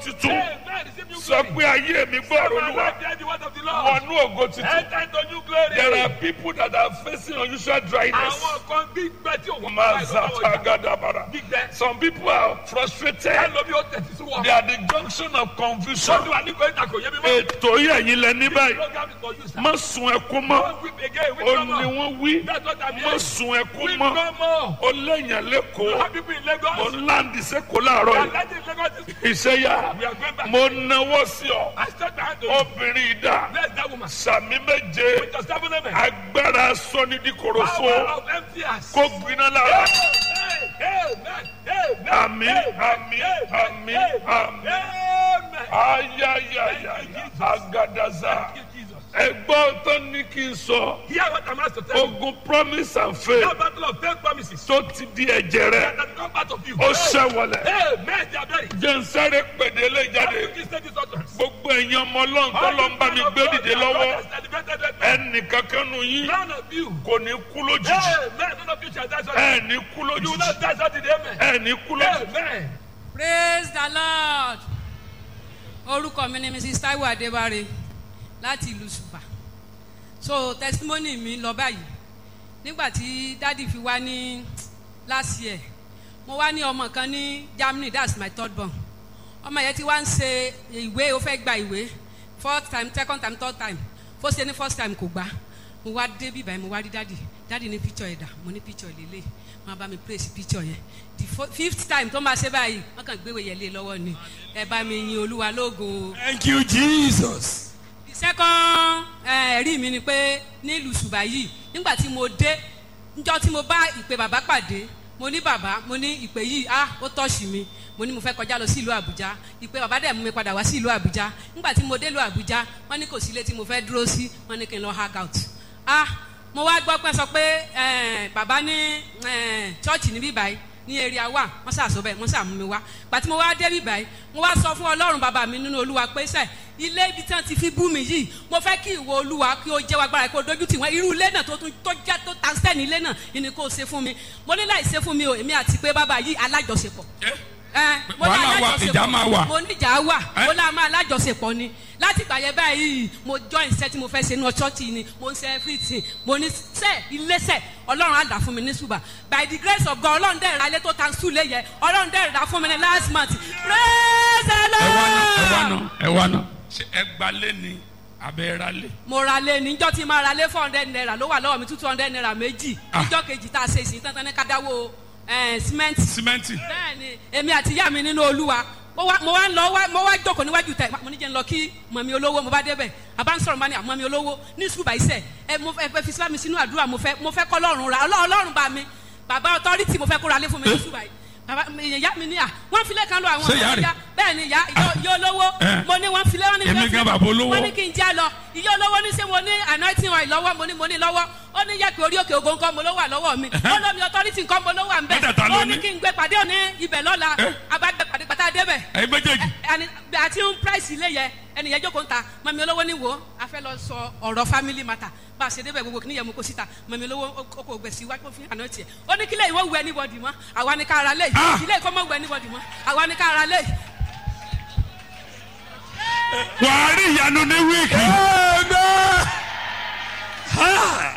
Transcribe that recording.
titun Amen. Receive new sọ glory. pé ayé mi gbọ́rọ̀ My olúwa life bear the word of the Lord. wọnú ògo titun. Enter into new glory. There are people that are facing unusual dryness. Àwọn kan gbígbẹ́ tí òun Mazapagadabara. Gbígbẹ́. Some people are frustrated. Ẹlòmí ó tẹ̀sí sí wọn. They are the junction of confusion. Sọ́dún wa ní kò ìtàkùn yé mi mọ́. Ètò yìí ẹ̀yin lẹ ní báyìí. Program is for you, sir. Má sun ẹkún mọ́. Don't weep again. Weep Ó no ní more. wọ́n wí. That's what I'm Má hearing. sun ẹkún Weep mọ́. no more. Ó léèyàn You lẹ́kọ̀ọ́. have people in Ó Lagos. ń láǹdì sẹ́kọ̀ọ́ láàárọ̀ And yìí. that is Lagos. is- Ìṣẹ́yà. We are going back. Mo náwó sí ọ. I stretch my hand to you. Obìnrin ìdá. Bless that woman. Sàmì méje. With your seven amen. Agbára sọ́nidíkorofo. Power of empty hands. Kó gbiná lára. Amen. Amen. Àmín, àmín, àmín, àmín. Amen. Ayayaya. Agadaza. Thank you, Jesus. Ẹgbọ́n tó ní kí n sọ. Hear what I'm asked to tell you. Ogun promise and faith That battle of faith promises. tó ti di ẹ̀jẹ̀ rẹ̀. That has come part of you. Ó ṣẹ̀wọ̀lẹ̀. Amen. They are very. Jẹ́ n sáré pèdè lé jáde. How do you say this utterance? Gbogbo ẹ̀yin ọmọ ọlọ́run tó lọ ń bá mi gbé dìde lọ́wọ́. Ẹnì kankan nù yín None of you. kò ní kú lójijì. Amen. None of you shall die suddenly. Ẹ ní kú You will lójijì. not die suddenly. Amen. Ẹ ní kú lójijì. Amen. praise the lord orúkọ mi ni mrs taiwo adébáre láti ìlú ṣùpà so testimony mi lọ báyìí nígbà tí dádì fi wá ní last year mo wá ní ọmọ kan ní germany that's my third born ọmọ yẹn ti wá ń ṣe ìwé ó fẹ́ gba ìwé fourth time second time third time fó ṣe ní first time kò gbà mo wá dé bíbá yẹn mo wá rí dádì dádì ní picture ẹ̀dà mo ní picture lélẹ̀ wọn bá mi praise picture yẹn the fo- fifth time tó máa ṣe báyìí wọn kàn gbéwèé yẹn lé lọ́wọ́ ni ẹ bá mi yin olúwa lógo o Thank you, Jesus. the second eh, ẹ̀rí mi ni pé nílùú ṣùgbà yìí nígbà tí mo dé njọ́ tí mo bá ìpè bàbá pàdé mo ní bàbá mo ní ìpè yìí ah ó tọ́ọ̀ṣì mi mo ní mo fẹ́ kọjá lọ sí ìlú àbújá ìpè bàbá dẹ̀ mú mi padà wá sí ìlú àbújá nígbà tí mo dé ìlú àbújá wọ́n ní kò sí ilé tí mo fẹ́ dúró sí wọ́n ní kí n lọ hang out ah mo wá gbọ́ pé sọ pé eh, bàbá ní eh, chọ́ọ̀chì níbí báyìí ní area wa wọ́n ṣàṣọ bẹ́ẹ̀ wọ́n ṣàmú mi wá gbàtí mo wá débi báyìí mo wá sọ fún ọlọ́run bàbá mi nínú olúwa pé sẹ́ ilé ibi tí wọ́n ti fi bú mi yìí mo fẹ́ kí ìwọ olúwa kí o jẹ́ wa gbára kí o dojú tì wọ́n irú ilé náà tó tún tó jẹ́ tó ta sẹ́ni ilé náà ni kò ṣe fún mi mo ní láì ṣe fún mi o èmi àti pé bàbá yìí alájọṣepọ̀ ẹ mo ní Wàhálà wà, alájọṣepọ̀. ìjà máa wà. mo ní ìjà wà Ẹ? mo lá máa alájọṣepọ̀ ni láti ìgbà yẹn báyìí mo join iṣẹ́ tí mo fẹ́ ṣe ní ọ̀ṣọ́ọ̀tì ni mo ń ṣe everything mo ní sẹ́ iléeṣẹ́ ọlọ́run á dà fún mi ní ṣùgbà by the grace of God ọlọ́run dẹ̀ ra ilé tó ta sùn lé yẹ ọlọ́run dẹ̀ ra fún mi ní last month praise the Ẹ wá ná, ẹ wá lord ná, ẹ wá ná. Ṣé ẹ gbalé ni abẹ́ ra lé? mo ra lé níjọ́ tí ma ra lé four hundred naira ló wà lọ́wọ́ mi two hundred naira méjì Ah. níjọ́ kejì tá a ṣe ìsìn tán tán ní ká dáwó ẹ̀ símẹ́ǹtì Símẹ́ǹtì. bẹ́ẹ̀ni èmi àti ìyá mi nínú olúwa mo wá mo wá ń lọ wá mo wá jókòó níwájú tẹ mo ní jẹ́ ń lọ kí mọ̀mí olówó mo bá débẹ̀ àbá ń sọ̀rọ̀ bá ní àmọ́mí olówó ní sùúrù báyìí sẹ̀ ẹ mo fẹ́ fi sílámi sínú àdúrà mo fẹ́ mo fẹ́ kọ́ lọ́rùn ra ọlọ́run ọlọ́run bá mi bàbá ọtọ́rìtì mo fẹ́ kó ra lé fún mi ní sùúrù báyìí bàbá ìyá mi ní à wọ́n filẹ̀ kan lọ àwọn Ṣé ìyá rẹ̀? bẹ́ẹ̀ ni ìyá ìyá olówó Eh. mo ní wọ́n filẹ̀ wọ́n ní Èmi fẹ́ gan filẹ̀. bàbá olówó. wọ́n ní kí n já lọ ìyá olówó ní sẹ́ mo ní anointing oil lọ́wọ́ mo ní mo ní lọ́wọ́ ó ní yẹ kí orí òkè ògo nǹkan mo ló wà lọ́wọ́ mi ó lómi authority nǹkan mo ló wà ń bẹ̀ Mẹ́tẹ̀ẹ̀ta ló ó ní. ní kí n gbé pàdé òní ibẹ̀ lọ́la Eh. abágbé pàdé pàtà débẹ̀ Ẹyin méjèèjì. ẹni àti ń price ilé yẹ ẹni yẹn jókòó ń ta mọ̀mí olówó ní wo a fẹ́ lọ sọ ọ̀rọ̀ family matter bá a ṣe débẹ̀ gbogbo kìnìyẹn mú kó síta mọ̀mí olówó ó kò gbẹ̀ sí wájú fún àná tiẹ̀ ó ní kílẹ̀ ìwọ wù anybody mọ́ àwa ni ká ara lé Ah. ilé ìkọ́ mọ́ wù anybody mọ́ àwa ni ká ara lé Wàá rí ìyanu ní wíìkì. Ha!